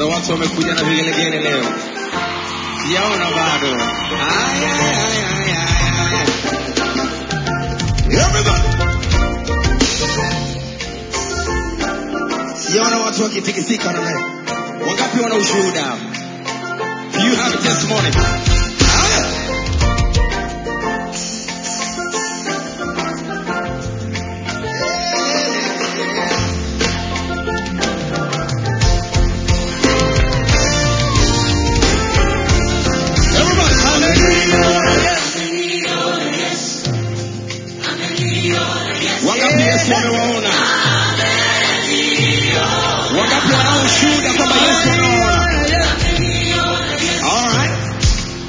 watu wamekuja na vigelegele leo, sijaona bado. Aya, aya, aya, aya, aya. Everybody. Sijaona watu wakitikisika namna hiyo. Wangapi wana ushuhuda hapa? Do you have a testimony? Haya. Everybody, hallelujah. Wangapi Yesu amewaona? Wangapi wanao ushuhuda kwamba Yesu amewaona? All right.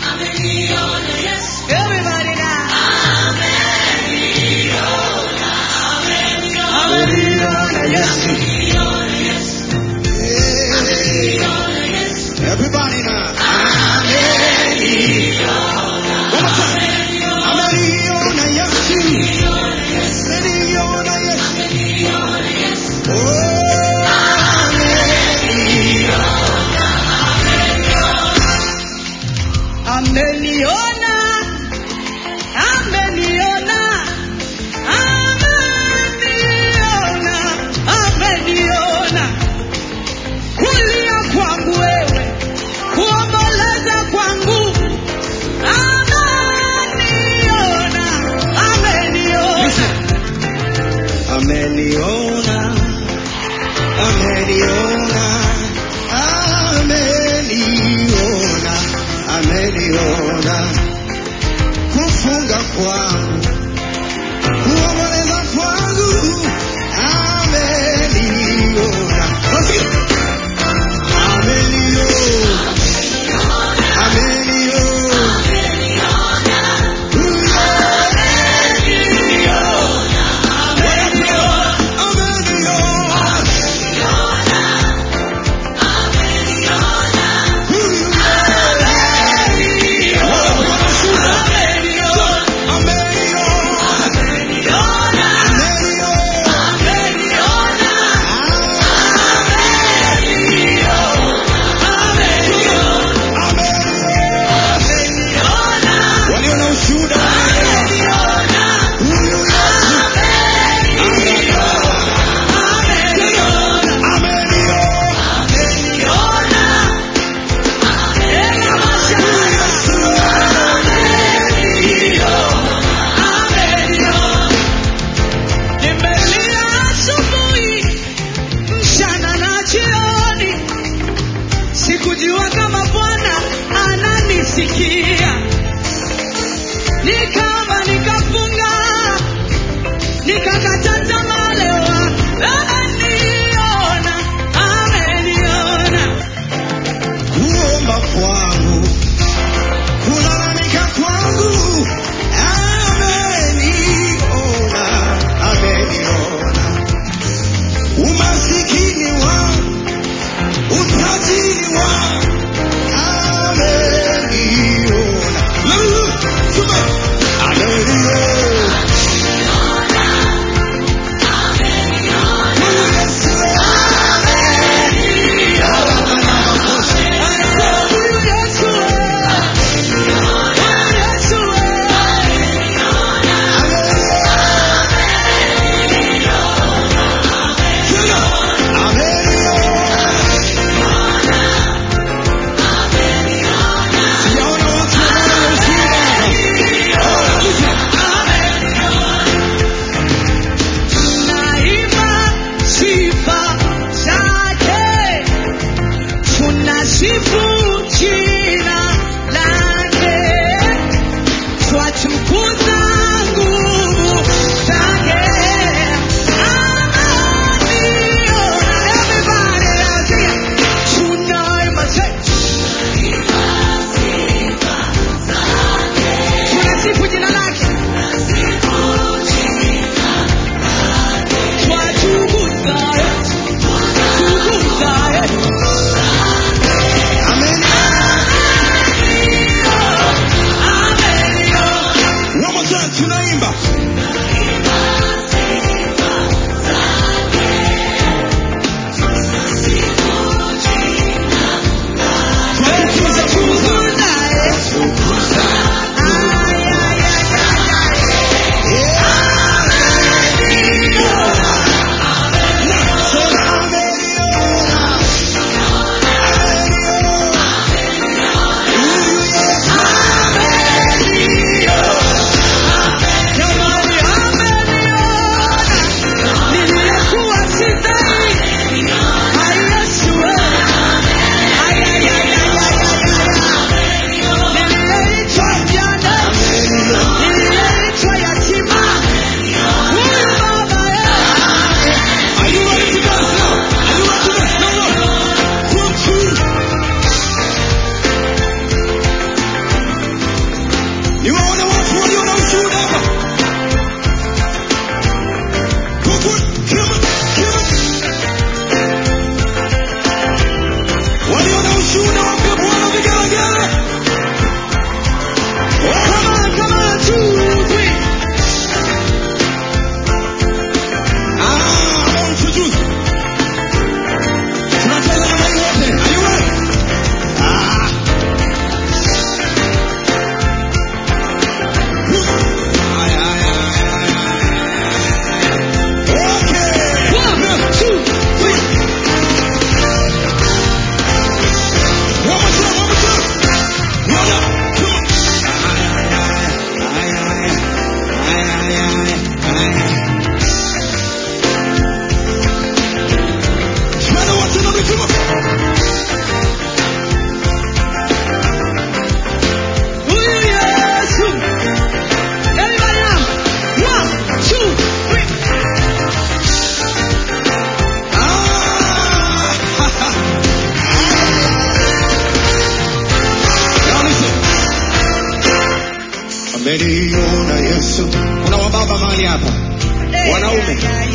ameniona Yesu. Kuna wababa mahali hapa, wanaume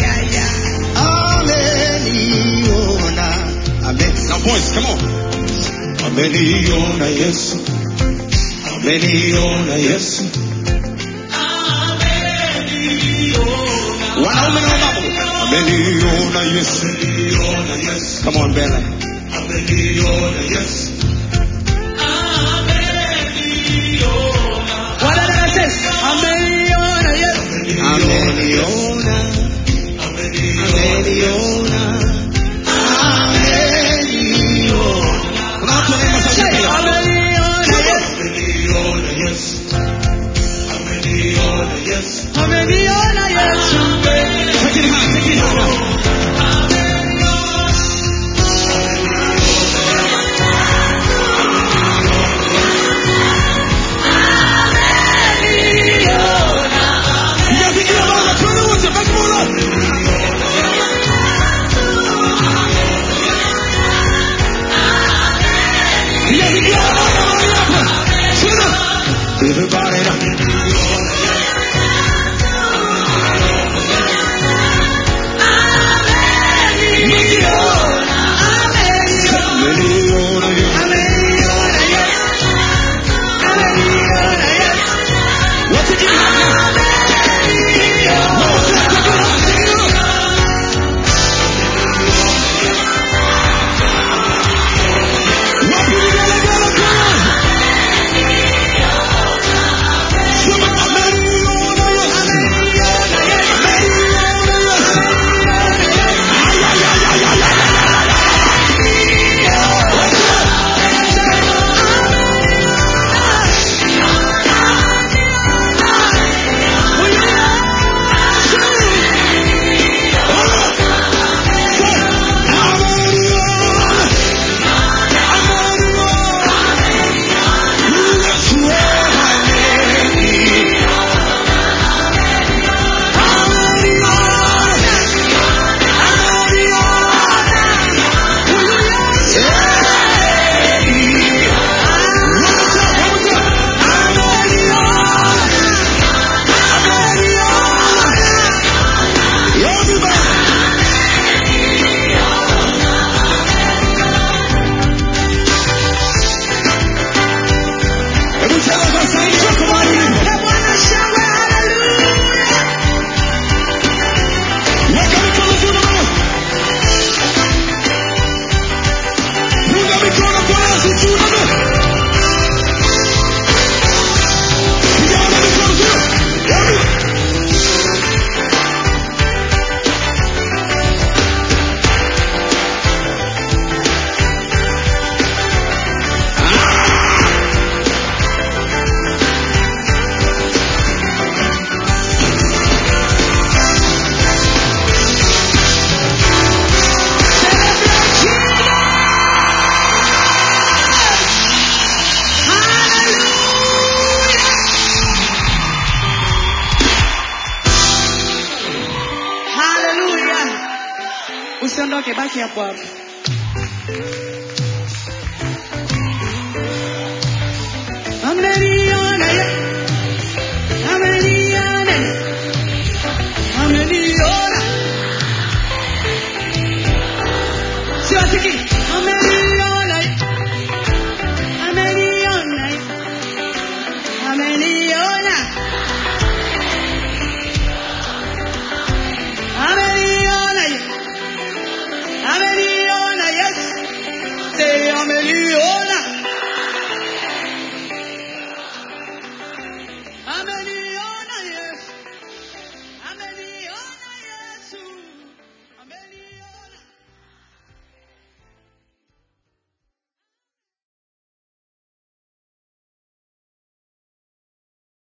ameniona, ame now boys, come on, ameniona Yesu, ameniona Yesu. Wanaume na wababa, ameniona Yesu, come on mbele, ameniona Yesu. Ameniona, ameniona, ameniona. Kuna watu wanaimba sauti pia. Ameniona Yesu, ameniona Yesu. Take it high, take it high. Mnapigia baba, twende wote, baki mola. Mnapigia baba mahali hapa. Twende. Everybody now. Ameniona Yesu. What's it giving up now? Hebu sema kwa sauti yako mahali ulipo. Weka mikono juu na Punga mikono kwa Yesu juu na Piga mikono juu. Hebu. Haleluya. Usiondoke, baki hapo hapo.